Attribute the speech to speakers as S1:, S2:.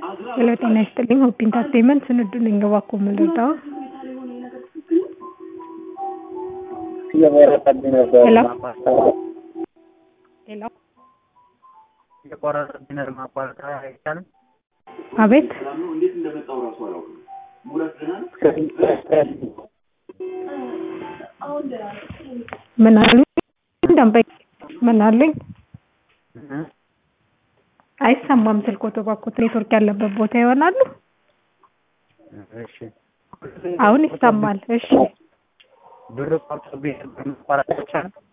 S1: ሄሎ ጤና ይስጥልኝ ሆፕ ኢንተርቴይንመንት ስንዱ ነኝ እባክዎ ምን ልርዳዎ?
S2: እየቆረጠብኝ ነበር
S1: ሄሎ
S2: ማቋረጥ
S1: ሄሎ
S2: እየቆረጠብኝ ነበር ማቋረጥ አይቻልም?
S1: አቤት ምን አሉኝ? ደንበኛ ምን አሉኝ? አይሰማም ስልክዎት እባክዎት ኔትወርክ ያለበት ቦታ ይሆናሉ?
S2: እሺ
S1: አሁን ይሰማል እሺ
S2: ብር ቆርጦብኝ ነበር ማቋረጥ አይቻልም?